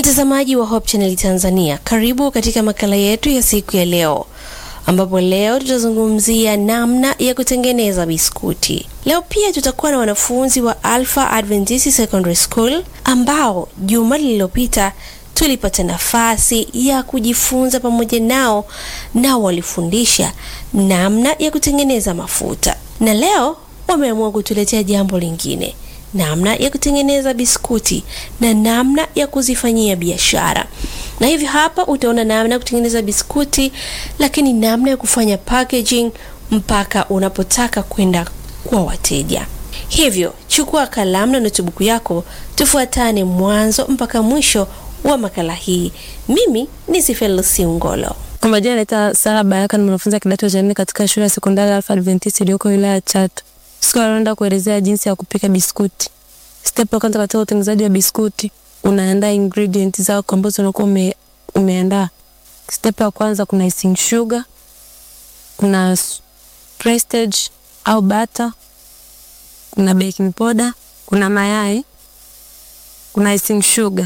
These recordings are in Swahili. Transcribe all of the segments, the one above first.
Mtazamaji wa Hope Channel Tanzania, karibu katika makala yetu ya siku ya leo, ambapo leo tutazungumzia namna ya kutengeneza biskuti. Leo pia tutakuwa na wanafunzi wa Alpha Adventist Secondary School ambao juma lililopita tulipata nafasi ya kujifunza pamoja nao, nao walifundisha namna ya kutengeneza mafuta, na leo wameamua kutuletea jambo lingine namna ya kutengeneza biskuti na namna ya kuzifanyia biashara. Na hivi hapa utaona namna ya kutengeneza biskuti, lakini namna ya kufanya packaging mpaka unapotaka kwenda kwa wateja. Hivyo chukua kalamu na notibuku yako, tufuatane mwanzo mpaka mwisho wa makala hii. Mimi ni Sifelisi Ngolo. Kwa majina naitwa Sara Baraka, ni mwanafunzi wa kidato cha nne katika shule ya sekondari Alpha Adventist iliyoko wilaya ya Chato. Siku ya leo naenda kuelezea jinsi ya kupika biskuti. Step ya kwanza katika utengenezaji wa biskuti, unaandaa ingredients zako ambazo unakuwa ume, umeandaa. Step ya kwanza kuna icing sugar, kuna prestige au butter, kuna baking powder, kuna mayai, kuna icing sugar,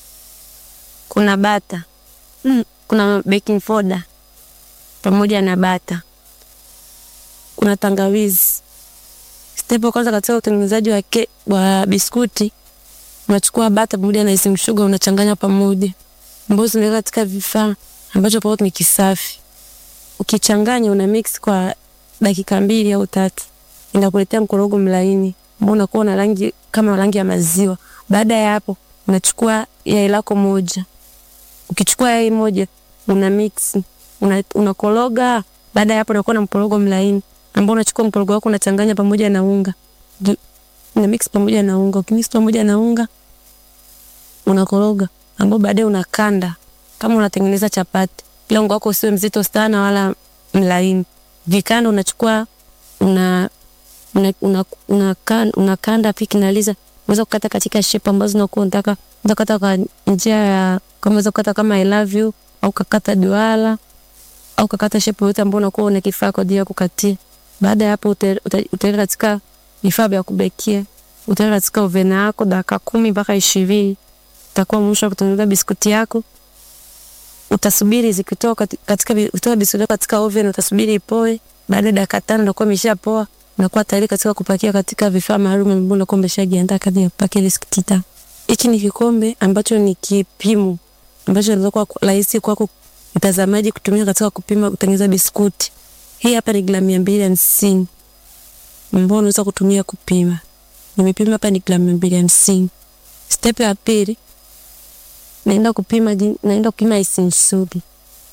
kuna butter, mm, kuna baking powder pamoja na bata, kuna tangawizi. Step ya kwanza katika utengenezaji wa, ke, wa biskuti unachukua bata pamoja na icing sugar unachanganya pamoja, ambazo unaweka katika vifaa ambacho pamoja ni kisafi. Ukichanganya una mix kwa dakika mbili au tatu, inakuletea mkorogo mlaini ambao unakuwa na rangi kama rangi ya maziwa. Baada ya hapo, unachukua yai lako moja. Ukichukua yai moja una mix una, unakoroga. Baada ya hapo unakuwa na mkorogo mlaini ambao unachukua mkorogo wako unachanganya pamoja na unga. Una mix pamoja na unga. Ukimix pamoja na unga unakoroga, ambao baadaye unakanda kama unatengeneza chapati. Ila unga wako usiwe mzito sana wala mlaini. Vikanda unachukua una una una, una, una, una kanda pia kinaliza. Unaweza kukata katika shape ambazo unakuwa unataka. Unaweza kukata kwa njia ya kama unaweza kukata kama I love you au kakata duara au kakata shape yote ambayo unakuwa una kifaa kwa ajili ya kukatia. Baada ya hapo utaweka katika vifaa vya kubekia. Utaweka katika oven yako dakika kumi mpaka ishirini. Utakuwa mwisho wa kutengeneza biskuti yako. Utasubiri zikitoka katika kutoa biskuti katika oven, utasubiri ipoe. Baada ya dakika tano itakuwa imeshapoa, unakuwa tayari katika kupakia katika vifaa maalum ambavyo unakuwa umeshajiandaa kadri ya kupakia biskuti yako. Hiki ni kikombe ambacho ni kipimo ambacho inaweza kuwa rahisi kwako mtazamaji kutumia katika kupima kutengeneza biskuti. Hii hapa ni gramu mia mbili hamsini ambao unaweza kutumia kupima. Nimepima hapa ni gramu mia mbili hamsini. Step ya pili naenda kupima, naenda kupima icing sugar.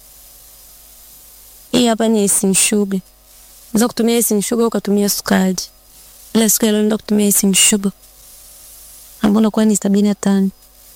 Hii hapa ni icing sugar. Unaweza kutumia icing sugar ukatumia sukari, ila siku ya leo naenda kutumia icing sugar ambao unakuwa ni sabini na tano.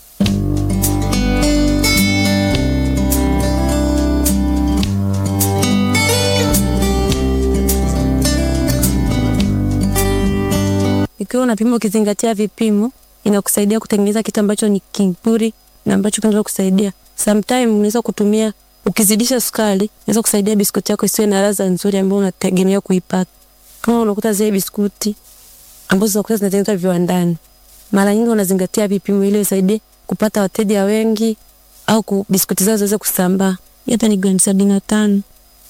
Ikiwa unapima ukizingatia vipimo, inakusaidia kutengeneza kitu ambacho ni kizuri na ambacho kinaweza kusaidia. Sometime unaweza kutumia ukizidisha sukari, inaweza kusaidia biskuti yako isiwe na ladha nzuri ambayo unategemea kuipata. Kama unakuta zile biskuti ambazo unakuta zinatengenezwa viwandani, mara nyingi unazingatia vipimo ili usaidie kupata wateja wengi au biskuti zao ziweze kusambaa. Hapa ni gramu sabini na tano.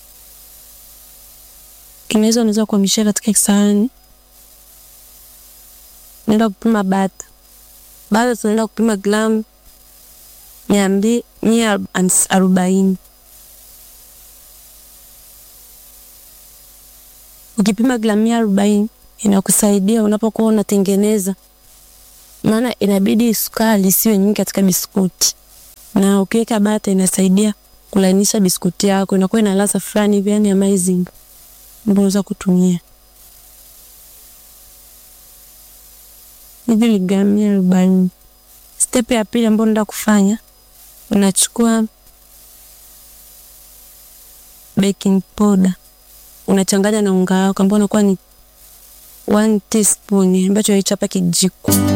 Inaweza unaweza kuhamishia katika kisahani naenda kupima bata. Bata tunaenda kupima gramu mia mbili mia arobaini. Ukipima gramu mia arobaini inakusaidia unapokuwa unatengeneza, maana inabidi sukari isiwe nyingi katika biskuti, na ukiweka bata inasaidia kulainisha biskuti yako, inakuwa ina ladha fulani hivi, yani amazing, ambayo unaweza kutumia hivi ni gramu mia arobaini. Step ya pili ambayo naenda kufanya, unachukua baking powder unachanganya na unga wako ambao unakuwa ni one teaspoon ambacho hicho hapa kijiko